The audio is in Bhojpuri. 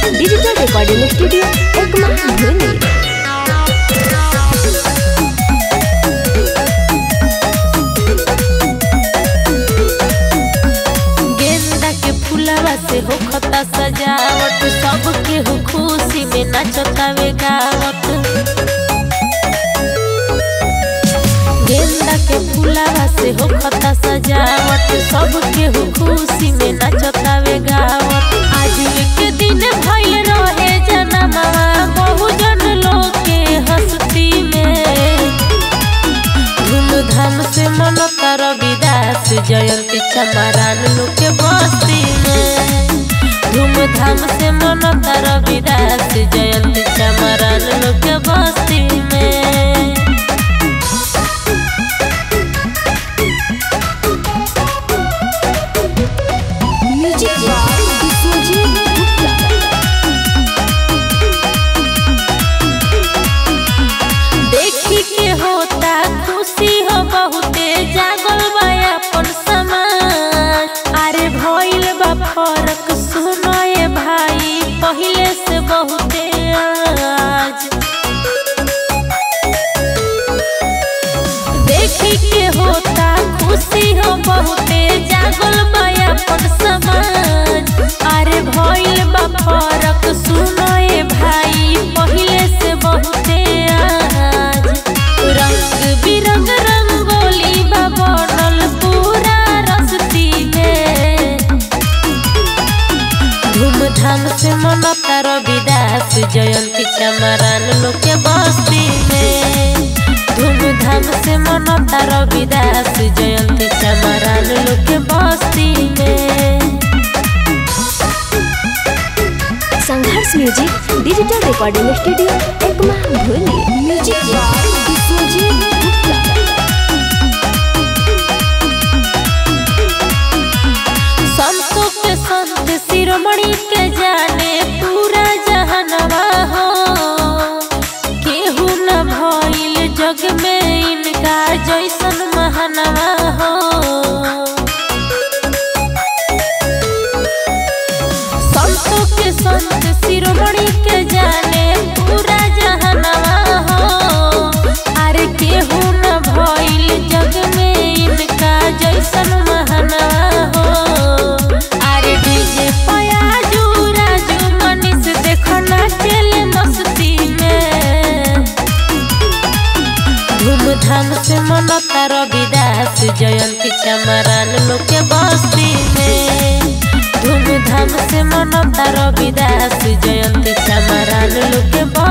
डिजिटल रिकॉर्डिंग स्टूडियो एकमा धुनी गेंदा के फूलवा से होखता सजावट सबके हो खुशी में नाचतावे गावत गेंदा के फूलवा से होखता सजावट सबके हो खुशी में नाचतावे गावत आज के दिन भइल रहे जनमवा बहुजन लोग के हस्ती में धूमधाम से मनता रविदास जयंती चमारान लोग के बस्ती में धूमधाम से मनता रविदास जयंती चमारान लोग के बस्ती में म्यूजिक बाय विश्वजीत गुप्ता देखी के होता खुशी हो बहुते जागल बा अपन समाज अरे भइल बा फरक सुनो ये भाई पहिले से बहुते आज देखी के होता खुशी हो बहुते जागल बा अपन समाज अरे भइल बा फरक सुनो ये भाई पहिले से बहुते आज रंग बिरंग रंगोली बा बनल पूरा रस्ती में धूमधाम से मनता रविदास जयंती चमरान लोग के बस्ती में धूमधाम से मनता रविदास जयंती चमरान लोग के बस्ती में Sangharsh music digital recording studio Ekma धुनी म्यूजिक बाय विश्वजीत गुप्ता संतों के संत शिरोमणि के जाने पूरा जहनवा हो केहू न भइल जग में इनका जैसन महानवा हो संतों के संत शिरोमणि के जाने पूरा जहनवा हो अरे केहू न भइल जग में इनका जैसन महानवा हो अरे डीजे पयाजू राजू मनीष देखो नाचेल मस्ती में धूमधाम से मनता रविदास जयंती चमरान लोग के बस्ती में धूमधाम से मनता रविदास जयंती चमरान लोग के बस्ती